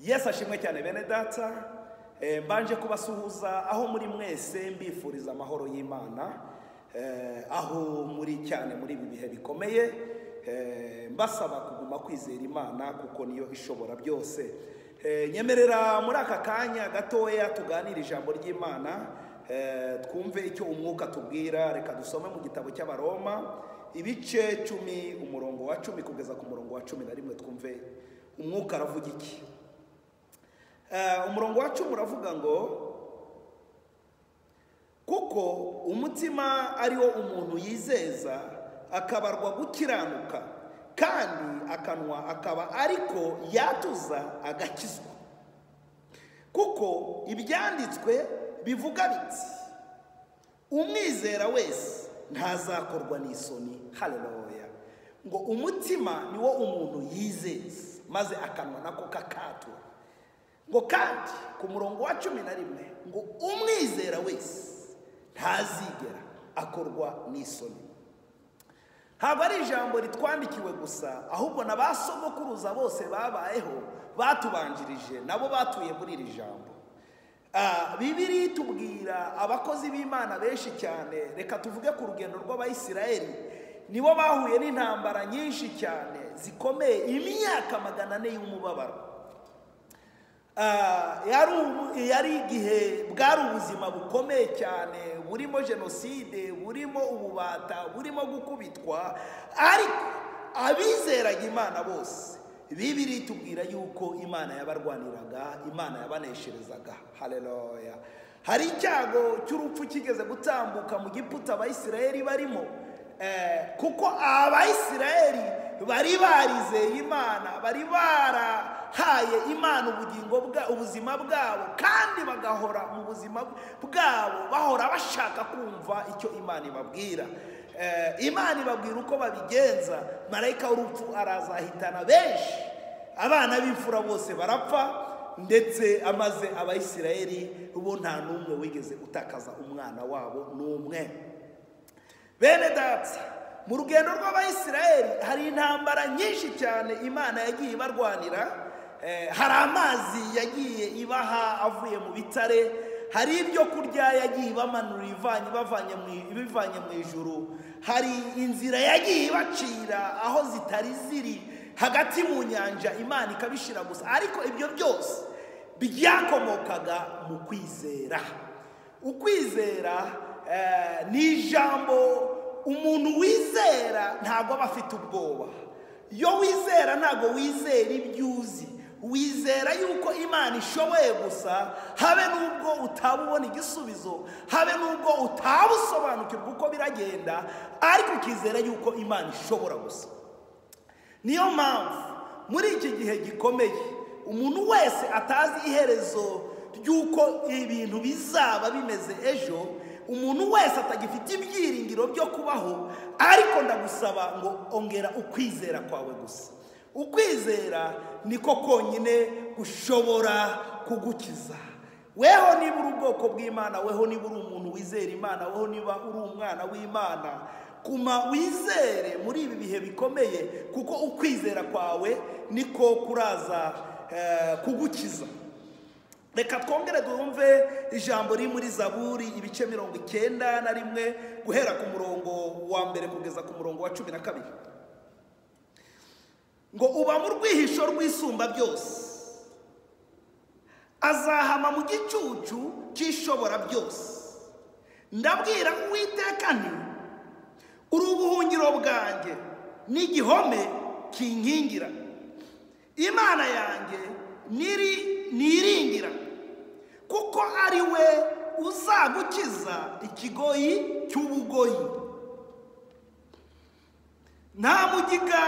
yesu ashimwe cyane bene data eh, mbanje kubasuhuza aho muri mwese mbifuriza amahoro y'imana eh, aho muri cyane muri ibi bihe bikomeye eh, mbasaba kuguma kwizera imana kuko niyo ishobora byose Eh, nyemerera muri aka kanya gatoya tuganire ijambo ry'imana eh, twumve icyo umwuka tubwira reka dusome mu gitabo cy'abaroma ibice cumi umurongo wa cumi kugeza ku murongo wa cumi na rimwe twumve umwuka aravuga iki Eh, umurongo wa cumi uravuga ngo kuko umutima ari wo umuntu yizeza akabarwa gukiranuka kandi akanwa akaba ariko yatuza agakizwa kuko ibyanditswe bivuga biti umwizera wese ntazakorwa n'isoni haleluya ngo umutima ni wo umuntu yizeza maze akanwa nako kakatura ngo kandi ku murongo wa cumi na rimwe ngo umwizera wese ntazigera akorwa n'isoni ntabwo ari ijambo ritwandikiwe gusa ahubwo na ba sogokuruza bose babayeho batubanjirije nabo batuye muri iri jambo Ah, bibiri itubwira abakozi b'imana benshi cyane reka tuvuge ku rugendo rw'abayisiraheli nibo bahuye n'intambara nyinshi cyane zikomeye imyaka magana ane y'umubabaro Ah, yari ubu- yari igihe bwari ubuzima bukomeye cyane burimo jenoside burimo ububata burimo gukubitwa ariko abizeraga imana bose bibiri itubwira yuko imana yabarwaniraga imana yabanesherezaga haleluya hari icyago cy'urupfu kigeze gutambuka mu giputa abayisiraheli barimo Eh, kuko abayisiraheli bari barizeye imana bari barahaye imana ubugingo bwa ubuzima bwabo kandi bagahora mu buzima bwabo bahora bashaka kumva icyo imana ibabwira Eh, imana ibabwira uko babigenza marayika w'urupfu arazahitana benshi abana b'imfura bose barapfa ndetse amaze abayisiraheli bo nta n'umwe wigeze utakaza umwana wabo n'umwe bene data mu rugendo rw'abayisiraheli hari intambara nyinshi cyane imana yagiye ibarwanira Eh, hari amazi yagiye ibaha avuye mu bitare hari ibyo kurya yagiye ibamanurira ivanye ibavanye mu- ibivanye mu ijuru hari inzira yagiye ibacira aho zitari ziri hagati mu nyanja imana ikabishira gusa ariko ibyo byose byakomokaga mu kwizera ukwizera eh, ni ijambo umuntu wizera ntabwo aba afite ubwoba iyo wizera ntabwo wizera ibyo uzi wizera yuko imana ishoboye gusa habe n'ubwo utaba ubona igisubizo habe n'ubwo utaba usobanukirwa uko biragenda ariko ukizera yuko imana ishobora gusa niyo mpamvu muri iki gihe gikomeye umuntu wese atazi iherezo ry'uko ibintu bizaba bimeze ejo umuntu wese atagifite ibyiringiro byo kubaho ariko ndagusaba ngo ongera ukwizera kwawe gusa ukwizera niko konyine gushobora kugukiza weho niba uri ubwoko bw'imana weho niba uri umuntu wizera imana weho niba uri umwana w'imana kuma wizere muri ibi bihe bikomeye kuko ukwizera kwawe niko kuraza eh, kugukiza reka twongere twumve ijambo riri muri zaburi ibice mirongo icyenda na rimwe guhera ku murongo wa mbere kugeza ku murongo wa cumi na kabiri ngo uba mu rwihisho rw'isumba byose azahama mu gicucu cy'ishobora byose ndabwira uwiteka nti uri ubuhungiro bwanjye n'igihome kinkingira imana yanjye niri niringira kuko ari we uzagukiza ikigoyi cy'ubugoyi nta mugiga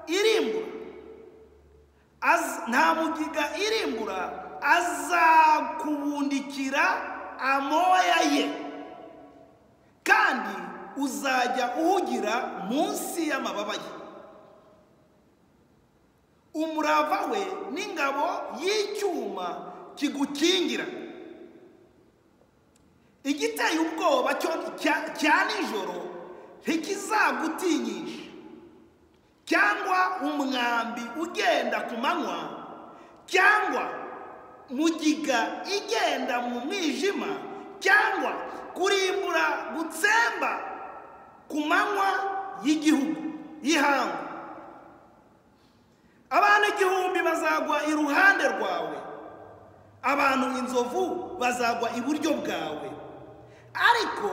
irimbura Az- nta mugiga irimbura azakubundikira amoya ye kandi uzajya uhugira munsi y'amababa ye umurava we n'ingabo y'icyuma kigukingira igiteye ubwoba cyo- cya- cya nijoro ntikizagutinyisha cyangwa umwambi ugenda ku manywa cyangwa cyangwa mugiga igenda mu mwijima cyangwa kurimbura gutsemba ku manywa y'igihugu y'ihangu abantu igihumbi bazagwa iruhande rwawe abantu inzovu bazagwa iburyo bwawe ariko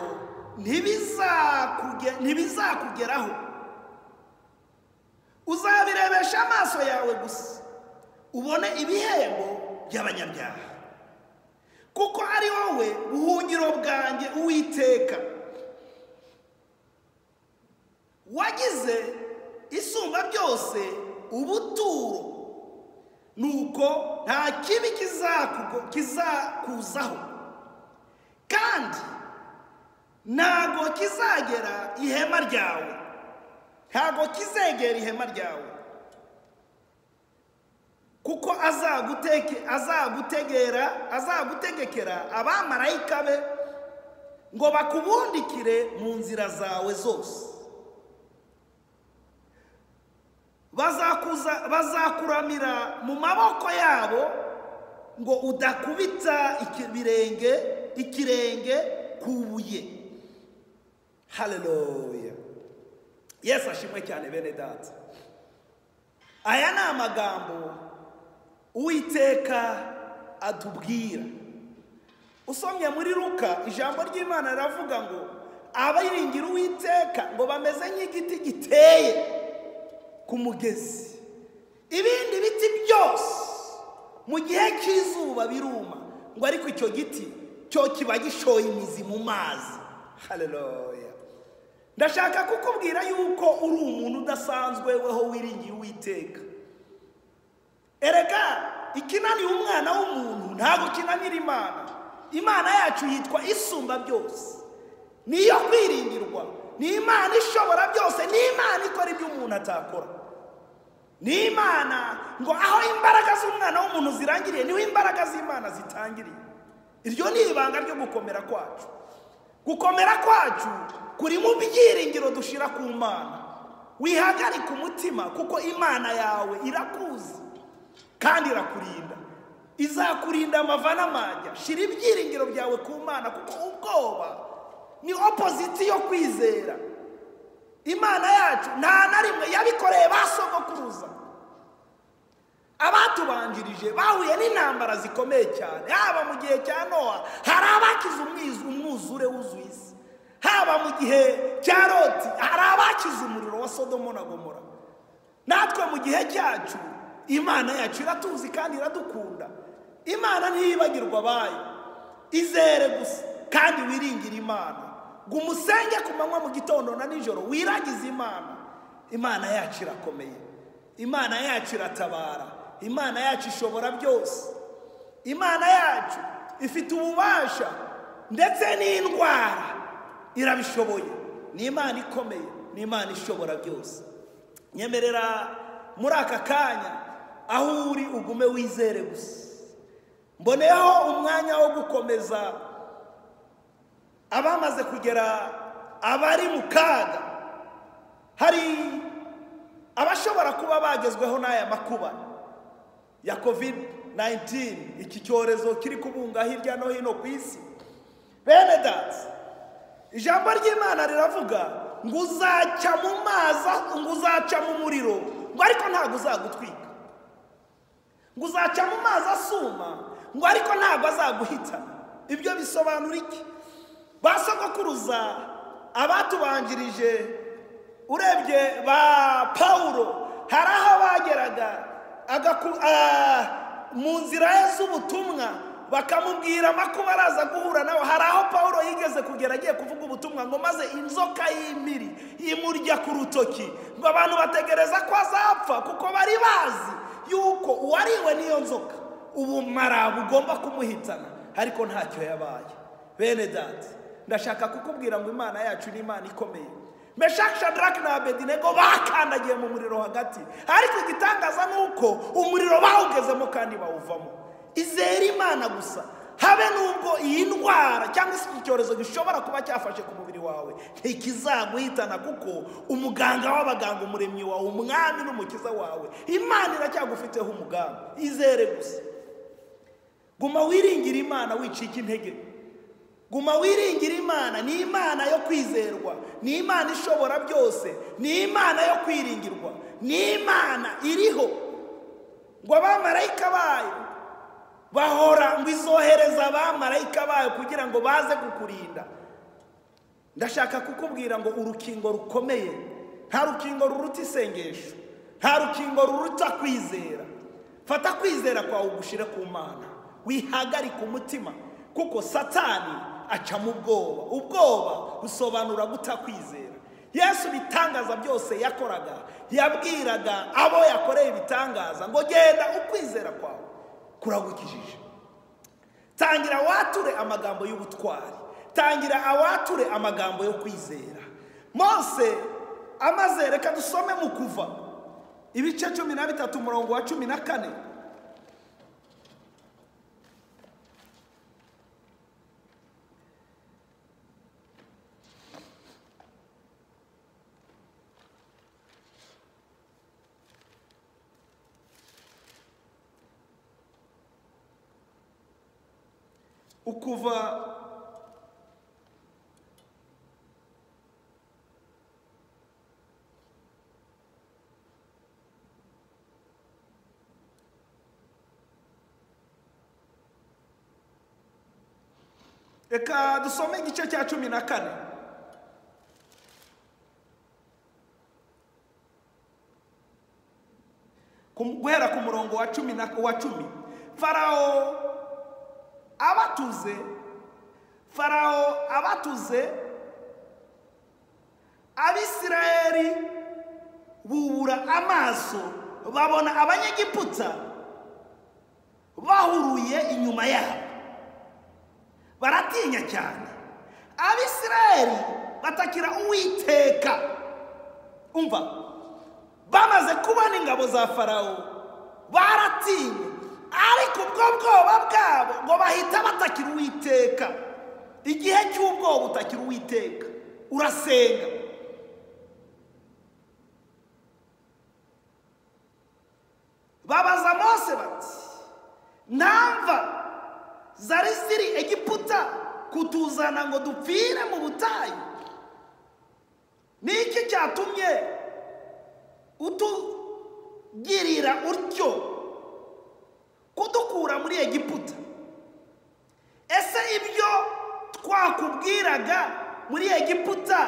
ntibizakuge- ntibizakugeraho uzabirebesha amaso yawe gusa ubone ibihembo by'abanyabyaha kuko ari wowe buhungiro bwanjye uwiteka wagize isumba byose ubuturo nuko nta kibi kizakugo- kizakuzaho kandi ntago kizagera ihema ryawe ntago kizegera ihema ryawe kuko azaguteke azagutegera azagutegekera abamarayika be ngo bakubundikire mu nzira zawe zose bazakuza bazakuramira mu maboko yabo ngo udakubita ikibirenge ikirenge ku ibuye haleluya yesu ashimwe cyane bene data aya ni amagambo uwiteka atubwira usomye muri luka ijambo ry'imana riravuga ngo abiringira uwiteka ngo bameze nk'igiti giteye ku mugezi ibindi biti byose mu gihe cy'izuba biruma ngo ariko icyo giti cyo kiba gishoye imizi mu mazi haleluya ndashaka kukubwira yuko uri umuntu udasanzwe weho wiringiye uwiteka erega ikinaniye umwana w'umuntu ntabwo kinanira imana imana yacu yitwa isumba byose niyo kwiringirwa ni imana ishobora byose ni imana ikora ibyo umuntu atakora ni imana ngo aho imbaraga z'umwana w'umuntu zirangiriye niho imbaraga z'imana zitangiriye iryo ni ibanga ryo gukomera kwacu gukomera kwacu kuri mu byiringiro dushira ku mana wihagarike umutima kuko imana yawe irakuzi kandi irakurinda izakurinda amava n'amajya shira ibyiringiro byawe ku mana kuko ubwoba ni opoziti yo kwizera imana yacu nta na rimwe yabikoreye ba sogokuruza abatubanjirije bahuye n'intambara zikomeye cyane haba mu gihe cya nowa hari abakize umwizu- umwuzure wuzuye isi haba mu gihe cya loti hari abakize umuriro wa sodomo na gomora natwe mu gihe cyacu imana yacu iratuzi kandi iradukunda imana ntiyibagirwa abayo izere gusa kandi wiringire imana ngo umusenge ku manywa mu gitondo na nijoro wiragize imana imana yacu irakomeye imana yacu iratabara imana yacu ishobora byose imana yacu ifite ububasha ndetse n'indwara irabishoboye ni imana ikomeye ni imana ishobora byose nyemerera muri aka kanya aho uri ugume wizere gusa mboneyeho umwanya wo gukomeza abamaze kugera abari mu kaga hari abashobora kuba bagezweho n'aya makuba ya kovide 19 iki cyorezo kiri kubunga hirya no hino ku isi bene data ijambo ry'imana riravuga ngo uzaca mu mazi aho- ngo uzaca mu muriro ngo ariko ntabwo uzagutwika ngo uzaca mu mazi asuma ngo ariko ntabwo azaguhitana ibyo bisobanura iki ba sogokuruza abatubanjirije urebye ba pawulo hari aho bageraga agaku- ah, mu nzira ye z'ubutumwa bakamubwira amakuba araza guhura nawe hari aho pawulo yigeze kugera agiye kuvuga ubutumwa ngo maze inzoka y'imiri imurya ku rutoki ngo abantu bategereza ko azapfa kuko bari bazi yuko uwariwe n'iyo nzoka ubumara bugomba kumuhitana ariko ntacyo yabaye bene dati ndashaka kukubwira ngo imana yacu ni imana ikomeye meshaki shadaraki na abedinego bakandagiye mu muriro hagati ariko igitangaza ni uko umuriro bawugezemo kandi bawuvamo izere imana gusa habe n'ubwo iyi ndwara cyangwa se iki cyorezo gishobora kuba cyafashe ku mubiri wawe ntikizaguhitana kuko umuganga w'abaganga umuremyi wawe umwami n'umukiza wawe imana iracyagufiteho umugambi izere gusa guma wiringira imana wicika intege guma wiringira imana ni imana yo kwizerwa ni imana ishobora byose ni imana yo kwiringirwa ni imana iriho ngo abamarayika bayo bahora ngo izohereza abamarayika bayo kugira ngo baze kukurinda ndashaka kukubwira ngo urukingo rukomeye nta rukingo ruruta isengesho nta rukingo ruruta kwizera fata kwizera kwawe ugushyire ku mana wihagarike umutima kuko satani acamo ubwoba ubwoba busobanura gutakwizera yesu ibitangaza byose yakoraga yabwiraga abo yakoreye ibitangaza ngo genda ukwizera kwawe kuragukijije tangira wature amagambo y'ubutwari tangira awature amagambo yo kwizera mose amaze reka dusome mu kuva ibice cumi na bitatu umurongo wa cumi na kane ukuva reka dusome igice cya cumi na kane Ku- guhera ku murongo wa cumi na wa cumi farawo abatuze farawo abatuze abisirayeli bubura amaso babona abanyegiputa bahuruye inyuma yabo baratinya cyane abisirayeli batakira uwiteka umva bamaze kubona ingabo za farawo baratinye ariko ubwo bwoba bwabo ngo bahita batakira uwiteka igihe cy'ubwoba utakira uwiteka urasenga babaza mose bati ntamva zari ziri egiputa kutuzana ngo dupfire mu butayu ni iki cyatumye utugirira utyo kudukura muri egiputa ese ibyo twakubwiraga muri egiputa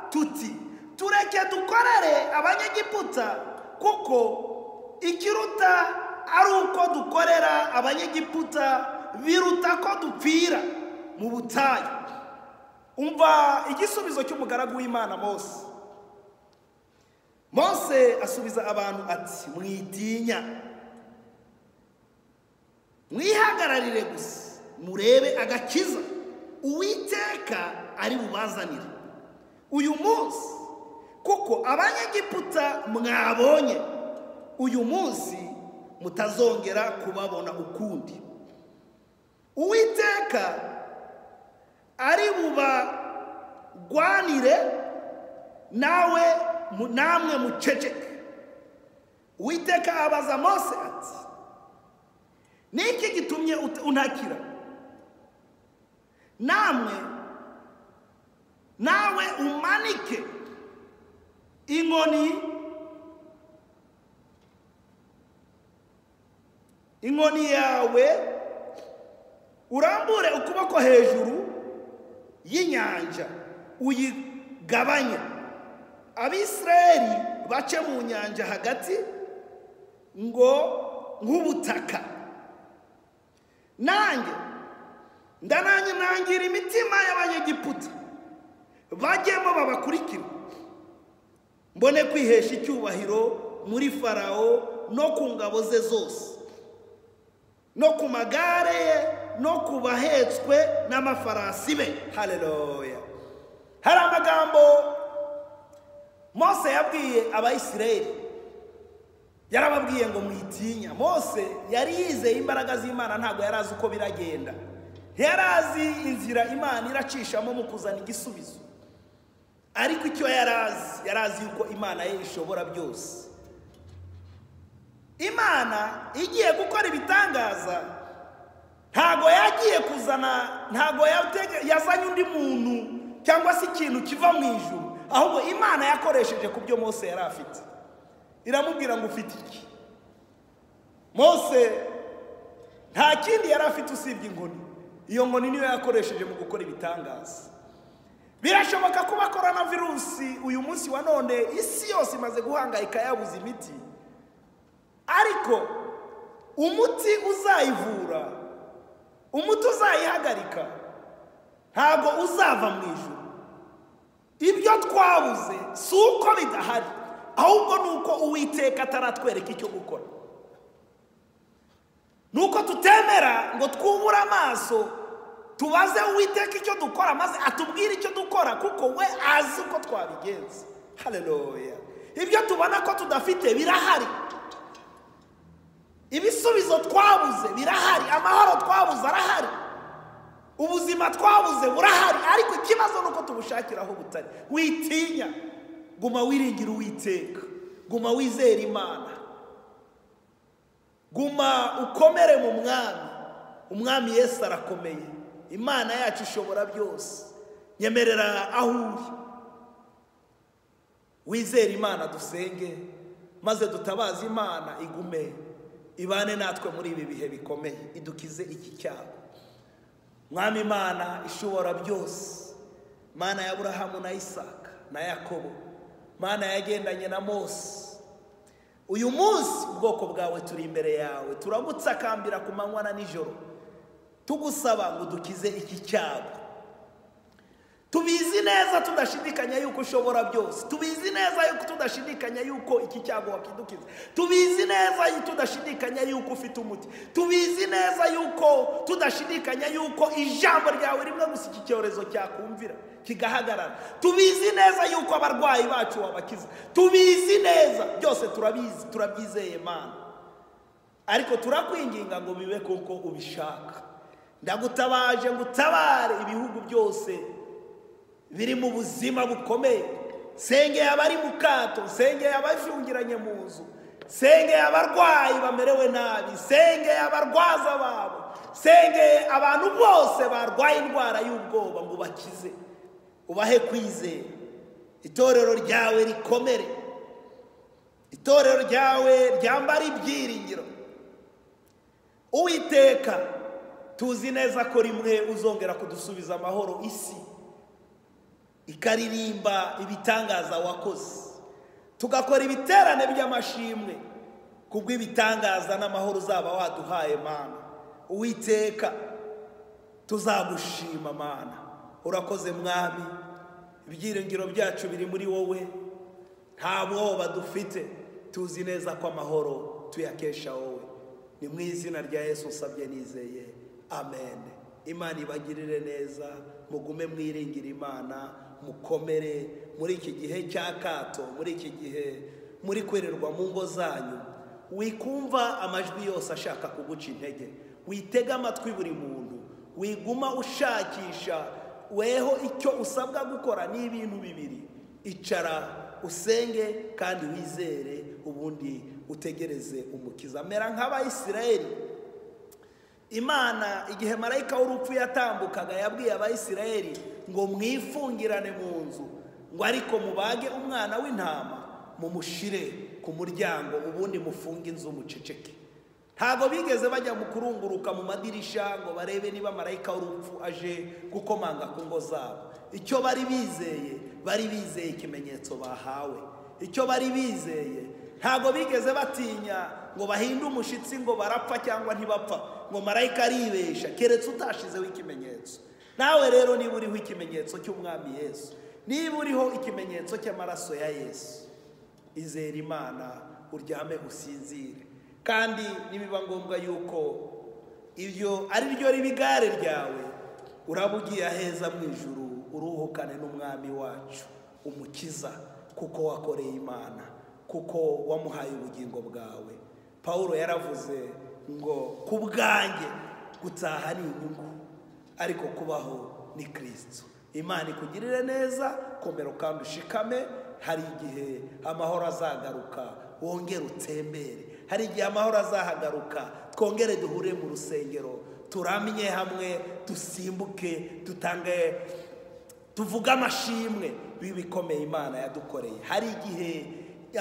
tuti tureke dukorere abanyegiputa kuko ikiruta ari uko dukorera abanyegiputa biruta ko dupfira mu butayu umva igisubizo cy'umugaragu w'imana mose mose asubiza abantu ati mwitinya mwihagararire gusa murebe agakiza uwiteka ari bubazanire uyu munsi kuko abanyegiputa mwabonye uyu munsi mutazongera kubabona ukundi uwiteka ari bubagwanire nawe mu- namwe muceceke uwiteka abaza mose ati ni iki gitumye ut- untakira namwe nawe umanike inkoni inkoni yawe urambure ukuboko hejuru y'inyanja uyigabanye abisirayeli bace mu nyanja hagati ngo nk'ubutaka nanjye ndananye nangira imitima y'abanyegiputa bajyemo babakurikira mbone kwihesha icyubahiro muri farawo no ku ngabo ze zose no ku magare ye no ku bahetswe n'amafarasi be hareruya hari amagambo mose yabwiye abayisirayeli yarababwiye ngo mwitinya mose yari yizeye imbaraga z'imana ntabwo yari azi uko biragenda yari azi inzira imana iracishamo mu kuzana igisubizo ariko icyo yari azi yari azi yuko imana ye ishobora byose imana igiye gukora ibitangaza nta kuzana ntabwo yatege- yazanye undi muntu cyangwa se ikintu kiva mu ijuru ahubwo imana yakoresheje ku byo mose yari afite iramubwira ngo ufite iki mose nta kindi yari afite usibye inkoni iyo nkoni niyo yakoresheje mu gukora ibitangaza birashoboka kuba korona virusi uyu munsi wa none isi yose imaze guhangayika yabuze imiti ariko umuti uzayivura umuti uzayihagarika ntabwo uzava mu ijuru ibyo twabuze si uko bidahari ahubwo ni uko uwiteka ataratwereka icyo gukora nuko tutemera ngo twubure amaso tubaze uwiteka icyo dukora maze atubwire icyo dukora kuko we azi uko twabigenza haleluya ibyo tubona ko tudafite birahari ibisubizo twabuze birahari amahoro twabuze arahari ubuzima twabuze burahari ariko ikibazo ni uko tubushakira aho butari witinya guma wiringira uwiteka guma wizera imana guma ukomere mu mwami umwami yesu arakomeye imana yacu ishobora byose nyemerera aho uri wizere imana dusenge maze dutabaze imana igume ibane natwe muri ibi bihe bikomeye idukize iki cyago mwami imana ishobora byose mana ya aburahamu na isaka na yakobo mana yagendanye na mose uyu munsi ubwoko bwawe turi imbere yawe turagutsakambira ku manywa na nijoro tugusaba ngo dukize iki cyago tubizi neza tudashidikanya yuko ushobora byose tubizi neza yuko tudashidikanya yuko iki cyago wakidukiza tubizi neza yu- tudashidikanya yuko ufite umuti tubizi neza yuko tudashidikanya yuko ijambo ryawe rimwe gusa iki cyorezo cyakumvira kigahagarara tubizi neza yuko abarwayi bacu wabakiza tubizi neza byose turabizi turabyizeye mana ariko turakwinginga ngo bibe kuko ubishaka ndagutabaje ngo utabare ibihugu byose biri mu buzima bukomeye sengeye abari mu kato sengeye abafungiranye mu nzu sengeye abarwayi bamerewe nabi sengeye abarwaza babo sengeye abantu bose barwaye indwara y'ubwoba ngo bakize ubahe kwizera itorero ryawe rikomere itorero ryawe ryambara ibyiringiro uwiteka tuzi neza ko rimwe uzongera kudusubiza amahoro isi ikaririmba ibitangaza wakoze tugakora ibiterane by'amashimwe kubw'ibitangaza n'amahoro uzaba waduhaye mana uwiteka tuzagushima mana urakoze mwami ibyiringiro byacu biri muri wowe nta bwoba dufite tuzi neza ko amahoro tuyakesha wowe ni mu izina rya yesu usabye nizeye amen imana ibagirire neza mugume mwiringira imana mukomere muri iki gihe cy'akato muri iki gihe muri kwererwa mu ngo zanyu wikumva amajwi yose ashaka kuguca intege witega amatwi buri muntu wiguma ushakisha weho icyo usabwa gukora ni ibintu bibiri icara usenge kandi wizere ubundi utegereze umukiza mera nk'abayisiraheli imana igihe marayika w'urupfu yatambukaga yabwiye abayisiraheli ngo mwifungirane mu nzu ngo ariko mubage umwana w'intama mumushire ku muryango ubundi mufunge inzu muceceke ntabwo bigeze bajya mu kurunguruka mu madirisha ngo barebe niba marayika w'urupfu aje gukomanga ku ngo zabo icyo bari bizeye bari bizeye ikimenyetso bahawe icyo bari bizeye ntabwo bigeze batinya ngo bahinde umushyitsi ngo barapfa cyangwa ntibapfa ngo marayika aribesha keretse utashizeho ikimenyetso nawe rero niba uriho ikimenyetso cy'umwami yesu niba uriho ikimenyetso cy'amaraso ya yesu izere imana uryame usinzire kandi nibiba ngombwa yuko ibyo ari ryo riba igare ryawe uraba ugiye aheza mu ijuru uruhukane n'umwami wacu umukiza kuko wakoreye imana kuko wamuhaye ubugingo bwawe paul yaravuze ngo ku bwanjye gutaha ni inyungu ariko kubaho ni kirisito imana ikugirire neza komera kandi ushikame hari igihe amahoro azagaruka wongere utembere hari igihe amahoro azahagaruka twongere duhure mu rusengero turamye hamwe dusimbuke dutange tuvuge amashimwe bikomeye imana yadukoreye hari igihe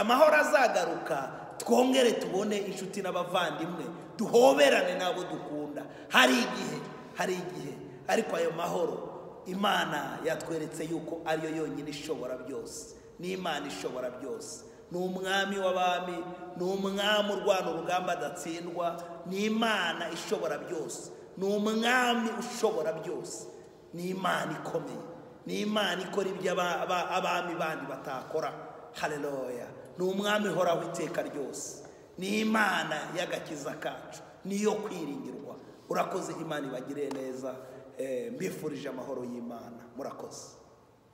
amahoro azagaruka twongere tubone inshuti n'abavandimwe duhoberane n'abo dukunda hari igihe hari igihe ariko ayo mahoro imana yatweretse yuko ariyo yonyine ishobora byose ni imana ishobora byose ni umwami w'abami ni umwami urwana urugamba adatsindwa ni imana ishobora byose ni umwami ushobora byose ni imana ikomeye ni imana ikora ibyo abami bandi batakora hareroya ni umwami uhoraho iteka ryose ni imana y'agakiza kacu niyo kwiringirwa urakoze imana ibagire neza mbifurije amahoro y'imana murakoze